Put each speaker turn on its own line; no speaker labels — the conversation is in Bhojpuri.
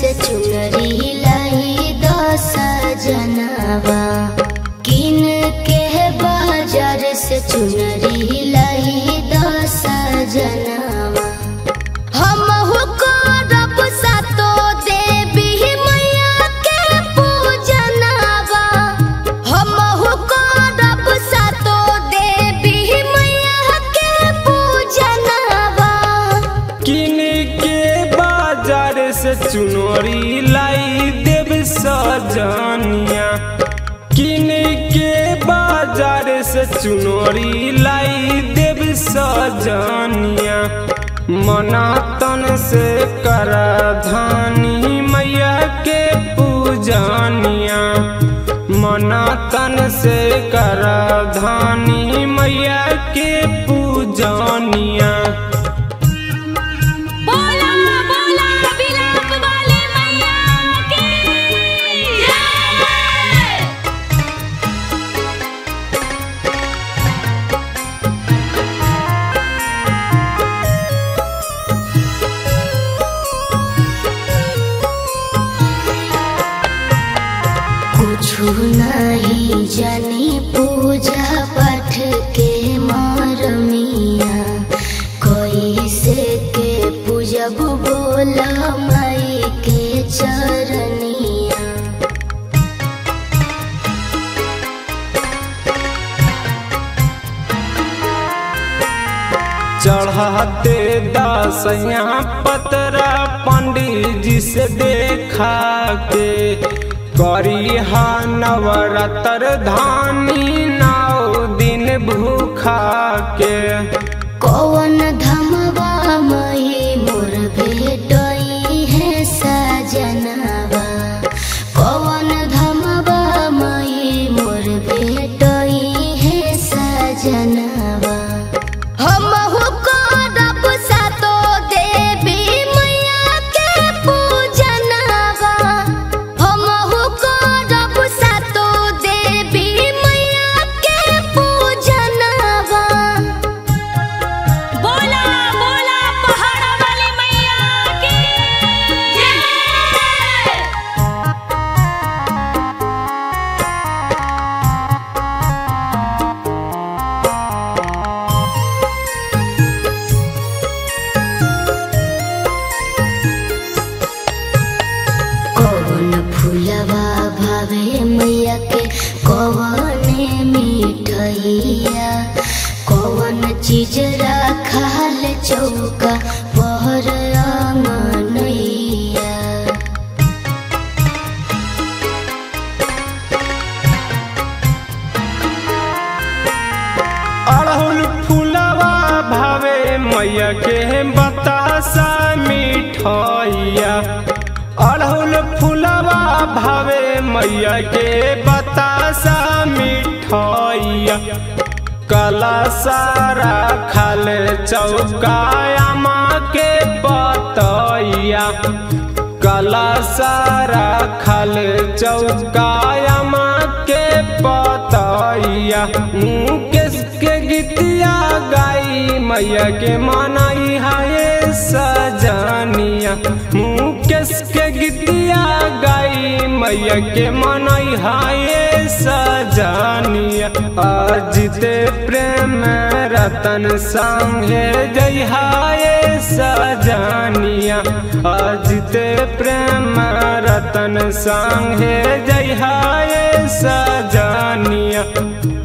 से चुनरी लाई दस जनवा किन के बाजार से चुनरी लाई दस जनवा हम करब सातो देवी मैया के पूजनवा हम करब सातो देवी मैया के पूजनवा
किन के बाजार से चुनरी लाई देव सजनिया किन के बाजार से चुनरी लाई देव सजनिया मना तन से कर धानी मैया के पूजनिया मना तन से कर धानी मैया के पूजनिया
बोला बोला बिलाप वाले मैया की जय
कुछु नहीं जानी पूजा पाठ के मरमिया कोई से के पूजब बोला माई के चरनिया
चढ़ाते दसया पतरा पंडित जी से देखा के करी हा नवरात्र धानी नौ दिन भूखा के
कौन धमवा मही मोर भेटई है सजनवा कौन धमवा मही मोर भेटई है सजनवा हम करब सातो देवी मैया के पूजनवा हम करब सातो देवी मैया के पूजनवा
बोला बोला पहाड़ वाली मैया की जय
कौन फूलवा भावे मैया के कौने मिठैया कौन चीज रखाल चौका पहर आंगनैया
अड़हुल फूलवा भावे मैया के बतासा मिठैया अड़हुल फूलवा भावे मैया के बतासा मिठैया कला सारा खाल चौकाया माँ के बतैया कला सारा खाल चौकाया माँ के बतैया मुकेश के गीतिया गाई मैया के मनाई हाय सजनिया मुकेश के गीतिया गाई मैया के मनाई हाय सजनिया अजिते प्रेम रतन संगे जय हाय सजनिया अजिते प्रेम रतन संगे जय हाय सजनिया